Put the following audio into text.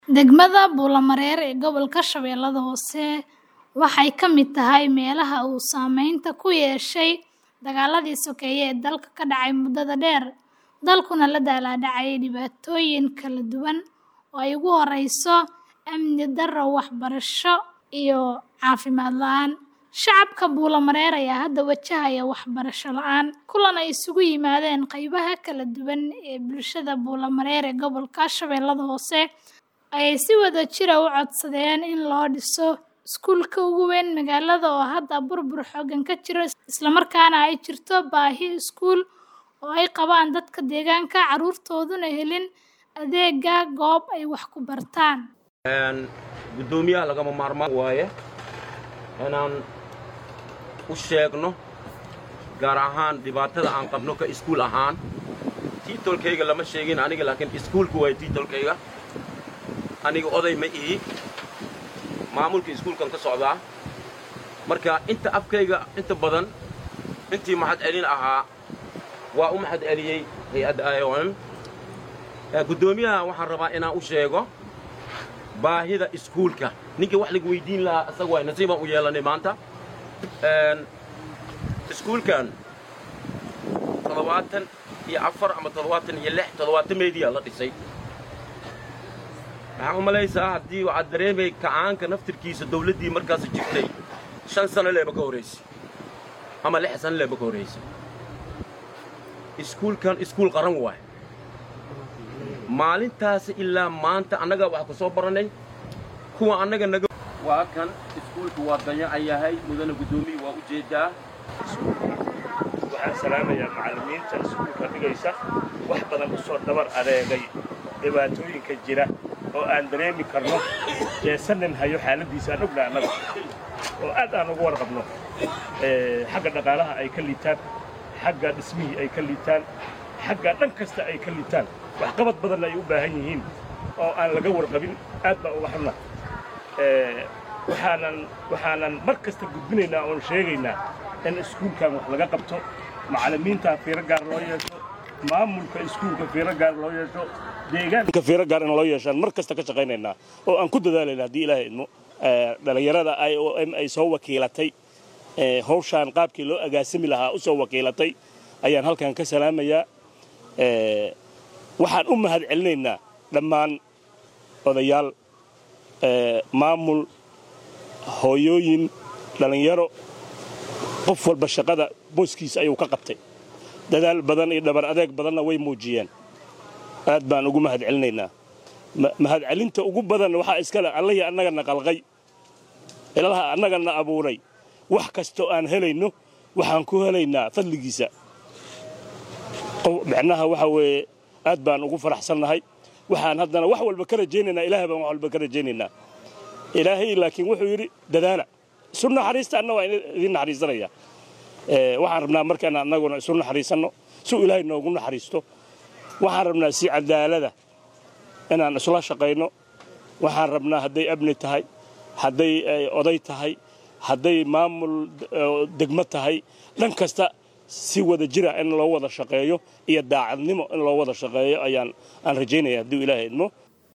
Degmada Buulamareer ee gobolka Shabeellaha Hoose waxay ka mid tahay meelaha uu saameynta ku yeeshay dagaaladii sokeeye ee dalka ka dhacay muddada dheer, dalkuna la daalaa dhacayay dhibaatooyin kala duwan oo ay ugu horreyso amni darro, waxbarasho, iyo caafimaad la'aan. Shacabka Buulamareer ayaa hadda wajahaya waxbarasho la'aan. Kulan ay isugu yimaadeen qaybaha kala duwan ee bulshada Buulamareer ee gobolka Shabeellaha Hoose ayay si wadajir ah u codsadeen in loo dhiso iskuulka ugu weyn magaalada oo hadda burbur xooggan ka jiro, isla markaana ay jirto baahi iskuul oo ay qabaan dadka deegaanka, carruurtooduna helin adeegga goob ay wax ku bartaan. guddoomiyaha lagama maarmaan waaye inaan u sheegno gaar ahaan dhibaatada aan qabno ka iskuul ahaan tiitolkayga lama sheegin aniga laakiin iskuulka waaye tiitolkayga aniga oday ma ihi maamulka iskuulkan ka socdaa marka inta afkayga inta badan intii maxad celin ahaa waa u maxad celiyey hay-adda iom guddoomiyaha waxaan rabaa inaan u sheego baahida iskuulka ninka wax laga weydiin lahaa isaga waay nasiibaan u yeelanay maanta iskuulkan toddobaatan iyo afar ama toddobaatan iyo lix toddobaatan meediyaa la dhisay waxaan u malaysaa haddii waxaad dareemay kacaanka naftirkiisa dawladdii markaas jirtay shan sano leeba ka horraysay ama lix sano leeba ka horraysay iskuulkan iskuul qaran waay maalintaasi ilaa maanta annagaa wax ka soo barannay kuwa annaga naga waa kan iskuulku waa dayacan yahay mudana guddoomiyi waa u jeedaa waxaan salaamayaa macallimiinta iskuulka dhigaysa wax badan u soo dabar adeegay dhibaatooyinka jira oo aan dareemi karno jeesanin hayo xaaladdiisa aan ogna annaga oo aad aan ugu warqabno xagga dhaqaalaha ay ka liitaan xagga dhismihii ay ka liitaan xagga dhan kasta ay ka liitaan waxqabad badanna ay u baahan yihiin oo aan laga warqabin aad baan uga xunna waxaanan waxaanan mar kasta gudbinaynaa oon sheegaynaa in iskuulkan wax laga qabto macallimiintaa fiiro gaar loo yeesho maamulka iskuulka fiiro gaar loo yeesho deegaanka fiiro gaar in loo yeeshaan mar kasta ka shaqaynaynaa oo aan ku dadaalayna haddii ilaahay idmo dhallinyarada i o m ay soo wakiilatay hawshaan qaabkii loo agaasimi lahaa u soo wakiilatay ayaan halkan ka salaamayaa waxaan u mahad celinaynaa dhammaan odayaal maamul hooyooyin dhallinyaro qof walba shaqada booskiisa ayuu ka qabtay dadaal badan iyo dhabar adeeg badanna way muujiyeen aad baan ugu mahad celinaynaa mahad celinta ugu badan waxaa iskale allihii annagana qalqay ilaha annagana abuuray wax kastoo aan helayno waxaan ku helaynaa fadligiisa micnaha waxa weeye aad baan ugu faraxsannahay waxaan haddana wax walba ka rajaynaynaa ilaahay baan wax walba ka rajaynaynaa ilaahay laakiin wuxuu yidhi dadaala isu naxariista anna waa idin naxariisanaya waxaan rabnaa markaan annaguna isu naxariisanno si ilaahay noogu naxariisto waxaan rabnaa si cadaalada inaan isla shaqayno waxaan rabnaa hadday abni tahay hadday oday tahay hadday maamul degmo tahay dhan kasta si wada jira in loo wada shaqeeyo iyo daacadnimo in loo wada shaqeeyo ayaan aan rajaynaya hadduu ilaahay idmo